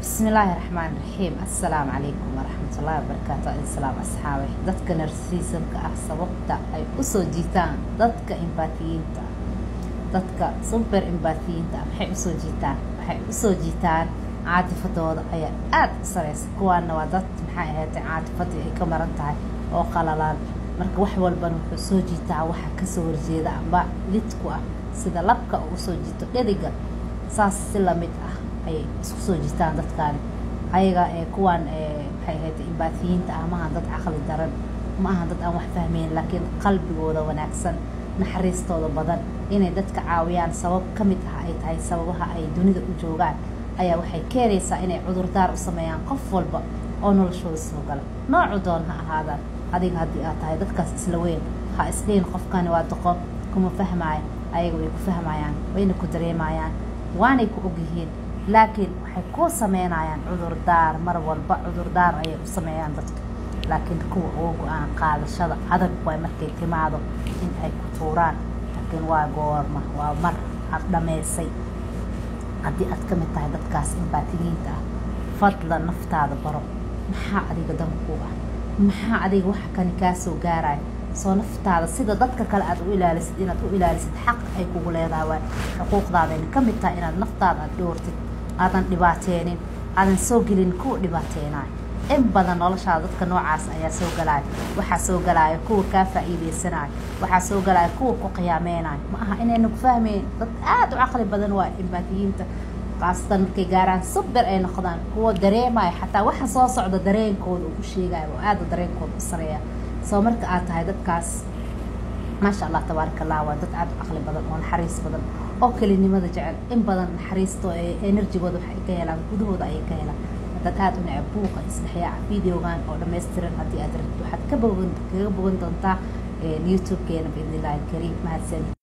bismillaahi raxmaan raxiim assalaamu calaykum waraxmatullaahi wabarakaatu islaam asxaabe dadka narsiisanka ah sababta ay usoo jiitaan dadka imbaatiyiinta dadka super imbaatiyiinta ah maxay usoo jiitaan waxay usoo jiitaan caatifadooda ayaa aada u sareysa kuwaana waa dad maxay ahaatay caatifadii ay ka maran tahay oo qalalaan marka wax walbana wuxuu soo jiitaa waxa kasoo horjeeda amba lidku ah sida labka uu usoo jiito dheriga saas si lamid ah ayay isku soo jiitaan dadkaani ayaga ee kuwaan maxay ahayd imbaatiyiinta ah maaha dad caqli daran ma aha dad aan wax fahmeyn laakiin qalbigooda wanaagsan naxariistooda badan inay dadka caawiyaan sabab ka mid ah ay tahay sababaha ay dunida u joogaan ayaa waxay keenaysaa inay cudurdaar u sameeyaan qof walba oo noloshooda soo gala noocu doon ha ahaadaan adiga haddii aad tahay dadkaas isla weyn ha isdhihin qofkani waa doqon kuma fahmaayo ayaga way ku fahmayaan wayna ku dareemayaan waanay ku ogyihiin laakiin waxay ku sameynayaan cudurdaar mar walba cudurdaar ayay u sameeyaan dadka laakiin kuwa uga go-aan qaadashada adag waay markay timaado in ay ku tuuraan laakiin waa goorma waa mar aad dhammaysay haddii aad ka mid tahay dadkaas imbaatiyiinta ah fadla naftaada baro maxaa adiga danku ah maxaa adiga waxa kani kaa soo gaaraya soo naftaada sida dadka kale aad u ilaalisid inaad u ilaalisid xaq ay kugu leedahay waay xuquuqdaadayna ka mid tahay inaad naftaada aad dhoortid aadan dhibaateenin aadan soo gelin kuwa dhibaateenayo in badan noloshaada dadka noocaas ayaa soo galaayo waxaa soo galaayo kuwa kaa faa'iideysanayo waxaa soo galaayo kuwa ku qiyaameynayo ma aha inayna ku fahmeyn dad aada u caqli badan waa imbaatiyiinta khaasatan markay gaaraan subir ay noqdaan kuwa dareemayo xataa waxa soo socda dareenkooda uu ku sheegayo oo aada dareenkooda u sareeya soo marka aad tahay dadkaas maasha allah tabaaraka allah waa dad aada u caqli badan oo naxariis badan oo kelinimada jecel in badan naxariisto enerjigooda waxay ka helaan gudahooda ayay ka helaan dad aada u necab buuqa isdhexyaaca videogan oo dhammaystiran haddii aad rabtid waxaad ka bogan kaga bogan doontaa youtube-keena biidnillahi alkariim mahadsan